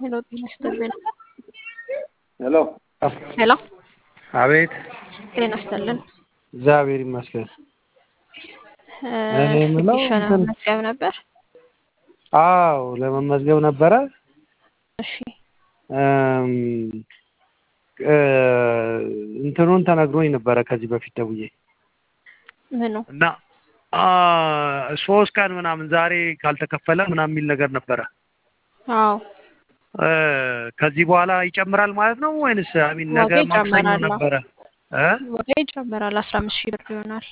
ሄሎ ጤና ይስጥልን። ሄሎ ሄሎ አቤት። ጤና ይስጥልን። እግዚአብሔር ይመስገን። እ እኔ የምለው ፊሽን እንትን- መዝገብ ነበር። አዎ ለመመዝገብ ነበረ። እሺ እም፣ እ፣ እንትኑን ተነግሮኝ ነበረ ከዚህ በፊት ደውዬ ምኑ እና አ፣ ሶስት ቀን ምናምን ዛሬ ካልተከፈለ ምናምን የሚል ነገር ነበረ። አዎ እ፣ ከዚህ በኋላ ይጨምራል ማለት ነው ወይንስ አሚን ነገ ዋጋ ማክሰኞ ይጨምራል። ነበረ እ? ዋጋ ይጨምራል። አስራ አምስት ሺህ ብር ይሆናል።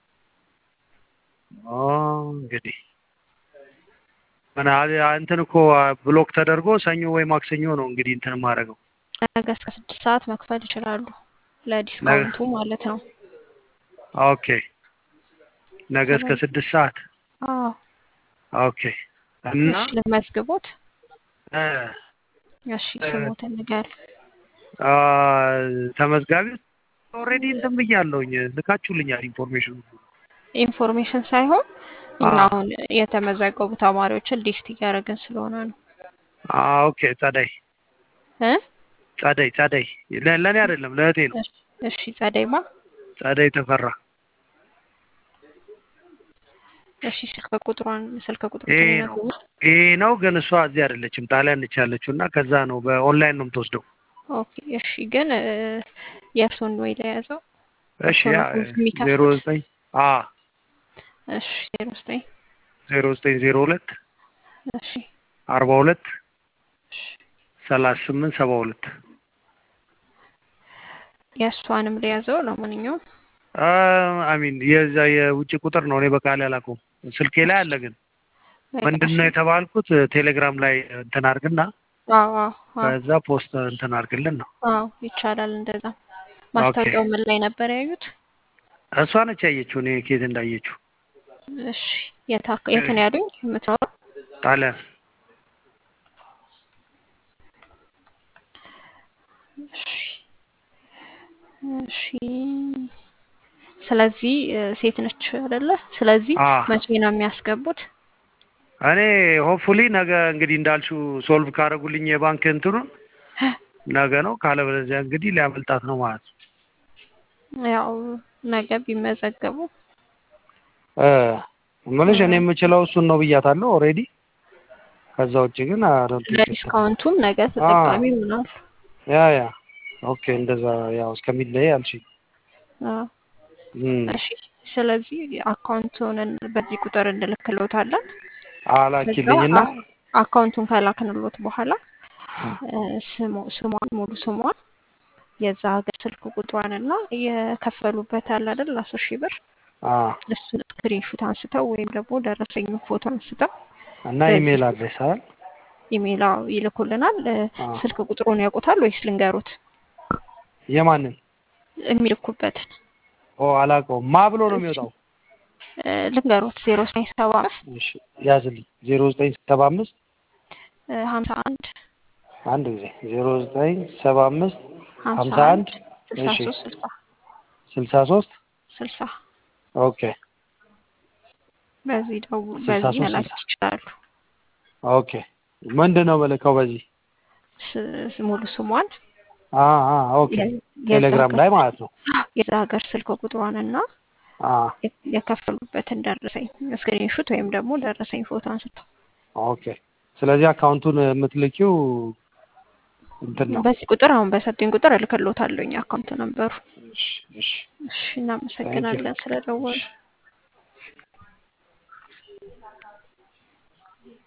ኦ፣ እንግዲህ ምን አ- እንትን እኮ ብሎክ ተደርጎ ሰኞ ወይ ማክሰኞ ነው እንግዲህ እንትን የማደርገው። ነገ እስከ ስድስት ሰዓት መክፈል ይችላሉ። ለዲስካውንቱ ማለት ነው። ኦኬ ነገ እስከ ስድስት ሰዓት አዎ ኦኬ እና እሺ ልመዝግቦት። እ፣ እሺ ስሞትን ንገር። አ፣ ተመዝጋቢ ኦልሬዲ እንትን ብያለሁኝ ልካችሁልኛል ኢንፎርሜሽን ኢንፎርሜሽን ሳይሆን እኛ አዎ። አሁን የተመዘገቡ ተማሪዎችን ሊስት እያደረግን ስለሆነ ነው አ፣ ኦኬ ጸደይ እ ጸደይ ጸደይ ለ- ለእኔ አይደለም ለእህቴ ነው እሺ እሺ ጸደይማ ጸደይ ተፈራ እሺ ስልክ ቁጥሯን ስልክ ቁጥሩ ይሄ ነው ይሄ ነው ግን እሷ እዚህ አይደለችም ጣሊያን ነች ያለችው እና ከዛ ነው በኦንላይን ነው የምትወስደው ኦኬ እሺ ግን እ፣ የእርሶን ወይ ለያዘው እሺ ያ የሚከፍሉት? ዜሮ ዘጠኝ አ እሺ ዜሮ ዘጠኝ ዜሮ ዘጠኝ ዜሮ ሁለት እሺ አርባ ሁለት እሺ ሰላሳ ስምንት ሰባ ሁለት የእሷንም ለያዘው ለማንኛውም አሚን የዛ የውጭ ቁጥር ነው እኔ በቃል ያላውቀውም ስልኬ ላይ አለ ግን ምንድን ነው የተባልኩት ቴሌግራም ላይ እንትን አድርግና አዎ አዎ አዎ ከዛ ፖስት እንትን አድርግልን ነው አዎ ይቻላል እንደዛ ማስታወቂያው ምን ላይ ነበር ያዩት እሷ ነች ያየችው እኔ ኬት እንዳየችው እሺ የት አካ- የት ነው ያሉኝ የምትኖረው ጣሊያን እሺ እሺ ስለዚህ እ፣ ሴት ነች አይደለ ስለዚህ አ መቼ ነው የሚያስገቡት እኔ ሆፕፉሊ ነገ እንግዲህ እንዳልሽው ሶልቭ ካደረጉልኝ የባንክ እንትኑን ነገ ነው ካለበለዚያ እንግዲህ ሊያመልጣት ነው ማለት ነው ያው ነገ ቢመዘገቡ እ እምልሽ እኔ የምችለው እሱን ነው ብያታለሁ ኦልሬዲ ከዛ ውጭ ግን አሮን ለዲስካውንቱም ነገ ተጠቃሚ ይሆናል ያ ያ ኦኬ እንደዛ ያው እስከሚለይ አልሽኝ አዎ እም፣ እሺ ስለዚህ አካውንቱን በዚህ ቁጥር እንልክልዎታለን አላኪልኝና ከዛ አካውንቱን ከላክንሎት በኋላ እ፣ ስሙ- ስሟን ሙሉ ስሟን የዛ ሀገር ስልክ ቁጥሯን እና የከፈሉበት አለ አይደል አስር ሺህ ብር አ እሱን ስክሪንሹት አንስተው ወይም ደግሞ ደረሰኝ ፎቶ አንስተው እና በዚህ ኢሜል አድሬስ አይደል ኢሜይል አዎ ይልኩልናል። እ፣ አ ስልክ ቁጥሩን ያውቁታል ወይስ ልንገሩት? የማንን የሚልኩበትን ኦ አላውቀውም ማ ብሎ ነው የሚወጣው እ፣ ልንገሩት ዜሮ ዘጠኝ ሰባ አምስት እሺ ያዝልኝ ዜሮ ዘጠኝ ሰባ አምስት ሀምሳ አንድ አንድ ጊዜ ዜሮ ዘጠኝ ሰባ አምስት ሀምሳ ሀምሳ አንድ አንድ ስልሳ እሺ ሶስት ስልሳ ስልሳ ሶስት ስልሳ ኦኬ በዚህ ደው ስልሳ በዚህ ሶስት መላክ ስልሳ ይችላሉ። ኦኬ ምንድን ነው መለካው በዚህ ስ- ስ- ሙሉ ስሟን አ አ ኦኬ የ- የዛ ቴሌግራም ሀገር ላይ ማለት ነው የዛ ሀገር ስልክ ቁጥሯን እና አ የ- የከፈሉበትን ደረሰኝ ስክሪንሹት ወይም ደግሞ ደረሰኝ ፎቶ አንስተው ኦኬ ስለዚህ አካውንቱን የምትልኪው እንትን ነው በዚህ ቁጥር አሁን በሰጡኝ ቁጥር እልክልዎታለሁኝ አካውንት ነበሩ። እሺ እሺ እሺ እናመሰግናለን ስለደወሉ። እሺ